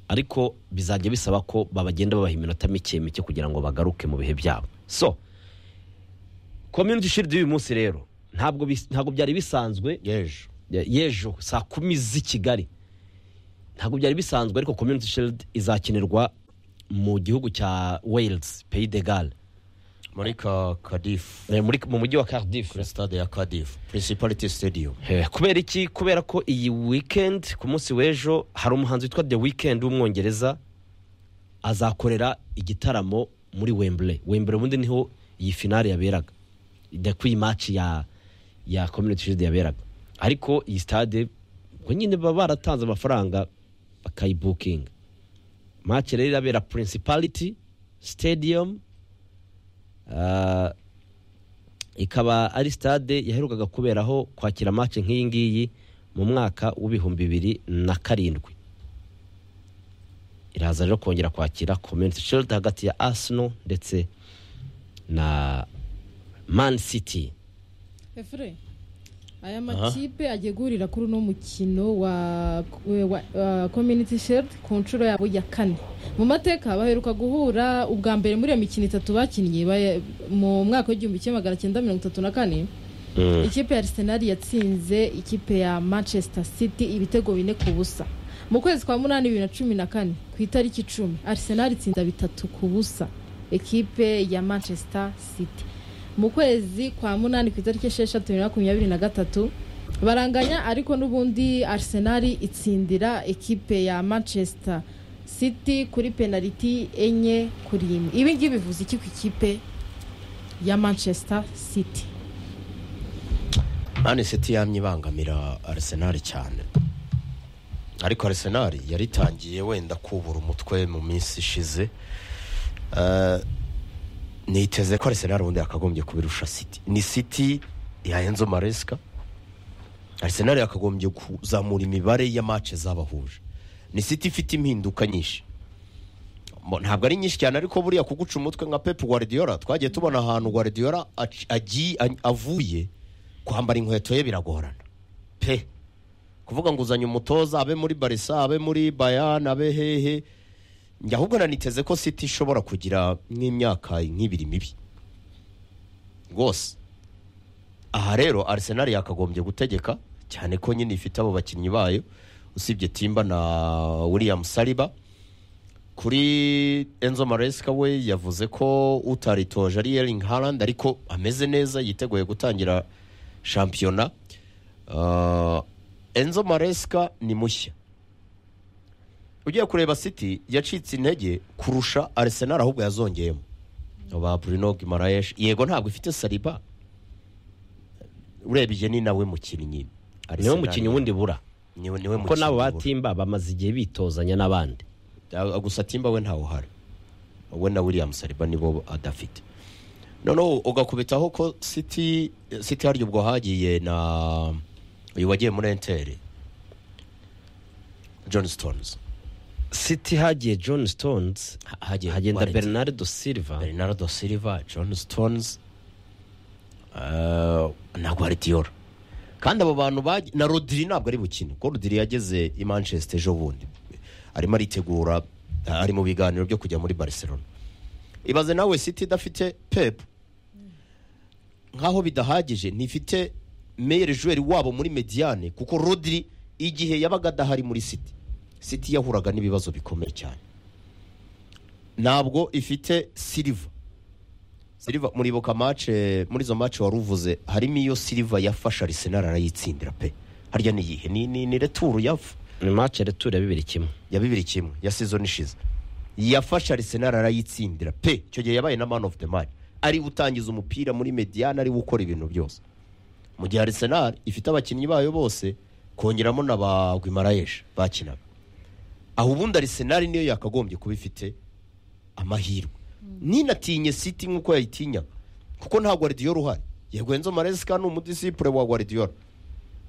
ariko bizajya bisaba ko babagenda babaha iminota mike mike kugira ngo bagaruke mu bihe byabo so community shield y'uyu munsi rero ntabwo bis- ntabwo byari bisanzwe yejo y'ejo saa kumi z'i kigali ntabwo byari bisanzwe ariko community shield izakinirwa mu gihugu cya wales pays de gall muri ka kadifu Eh, muri- mu mujyi wa cardiff kuri stade ya kadifu principality stadium Eh, kubera iki kubera ko iyi weekend ku munsi w'ejo hari umuhanzi witwa the weekend w'umwongereza azakorera igitaramo muri wembure wembure ubundi niho iyi finale yaberaga the kuyi match ya ya community shield yaberaga ariko iyi stade ubwo nyine baba baratanze amafaranga bakayibukinga match rero irabera principality stadium Ah, ikaba ari stade yaherukaga kuberaho kwakira match nk'iyi ngiyi mu mwaka w'ibihumbi bibiri na karindwi iraza rero kongera kwakira community shield hagati ya arsenal ndetse na man city efure aya makipe agiye guhurira kuri uno mukino wa, wa, wa community shield ku nshuro yabo ya kane mu mateka baheruka guhura ubwa mbere muri iyo mikino itatu bakinnye baya- mu mwaka w'igihumbi kimwe magana cyenda mirongo itatu na kane ikipe ya arsenal yatsinze ikipe ya manchester city ibitego bine ku busa mu kwezi kwa munani bibiri na cumi na kane ku itariki icumi arsenal itsinda bitatu ku busa ekipe ya manchester city mu kwezi kwa munani ku itariki esheshatu bibiri na makumyabiri na gatatu baranganya ariko n'ubundi arsenal itsindira ekipe ya manchester city kuri penaliti enye kuri imwe ibi ngibi bivuze iki ku ikipe ya manchester city mani siti yamye ibangamira arisenali cyane ariko arisenali yaritangiye wenda kubura umutwe mu minsi ishize Eh, niteze ko arisenali ubundi yakagombye kubirusha siti ni siti yahenze maresika arisenali yakagombye kuzamura imibare ya mace zabahuje ni siti ifite impinduka nyinshi Mo- ntabwo ari nyinshi cyane ariko buriya kuguca umutwe nka pepu guardiola twagiye tubona ahantu guardiola aci- agiye a- avuye kwambara inkweto ye biragorana pe kuvuga ngo uzanye umutoza abe muri barisa abe muri bayani abe hehe njye ahubwo naniteze ko siti ishobora kugira nk'imyaka nk'ibiri mibi rwose aha rero arsenal yakagombye gutegeka cyane ko nyine ifite abo bakinnyi bayo usibye timba na william saliba kuri enzo maresika we yavuze ko utaritoje ari yeringi harandi ariko ameze neza yiteguye gutangira shampiyona Ah, enzo maresika ni mushya ugiye kureba siti yacitse intege kurusha arisenali ahubwo yazongeyemo ba bruno gimarayeshi yego ntabwo ifite sariba urebye ni nawe mukinnyi niwe Arsenal mukinnyi wundi bura niwe niwe kuko mukinnyi n'abo bura. batimba bamaze igihe bitozanya n'abandi Ah, gusa timba we ntawe uhari we na william saliba nibo adafite noneho ugakubitaho ko city city harya ubwo hagiye na uyu wagiye muri enteri john stones city hagiye john stones hagiye hagenda Wallet. bernardo silva bernardo silva john stones eh, na guardiola kandi abo bantu bagi- na rodiri ntabwo ari bukine kuko rodiri yageze i manchester ejo bundi arimo aritegura ah, ari mu biganiro byo kujya muri barcelona ibaze nawe city idafite pepu nkaho bidahagije ntifite meyeri juweri wabo muri mediyane kuko rodiri igihe yabaga adahari muri city city yahuraga n'ibibazo bikomeye cyane ntabwo ifite siliva siliva muribuka mace muri izo mace wari uvuze harimo iyo siliva yafashe arisenali arayitsindira pe harya ni iyihe ni, ni, ni returu yafu ni match reture ya bibiri kimwe ya bibiri kimwe ya season ishize yafashe arisenali arayitsindira pe icyo gihe yabaye na man of the match ari utangiza umupira muri mediyane ari gukora ibintu byose mu gihe arisenali ifite abakinnyi bayo bose kongeramo na ba gwimarayeshi bakinaga aho ubundi arisenali niyo yakagombye kuba ifite amahirwe ninatinye siti nk'uko yayitinyaga kuko nta guardiola uhari yego enzo maresika ni umudisipure wa guardiola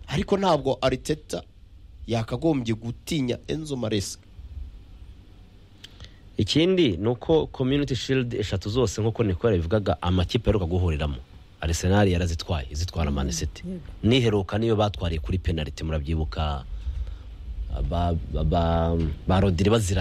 ariko ntabwo ariteta yakagombye gutinya enzo maresika ikindi ni uko community shield eshatu zose nk'uko niko yabivugaga amakipe aheruka guhuriramo arsenal yarazitwaye izitwara man city niheruka niyo batwariye kuri penaliti murabyibuka ba, ba, ba, ba rodiri bazira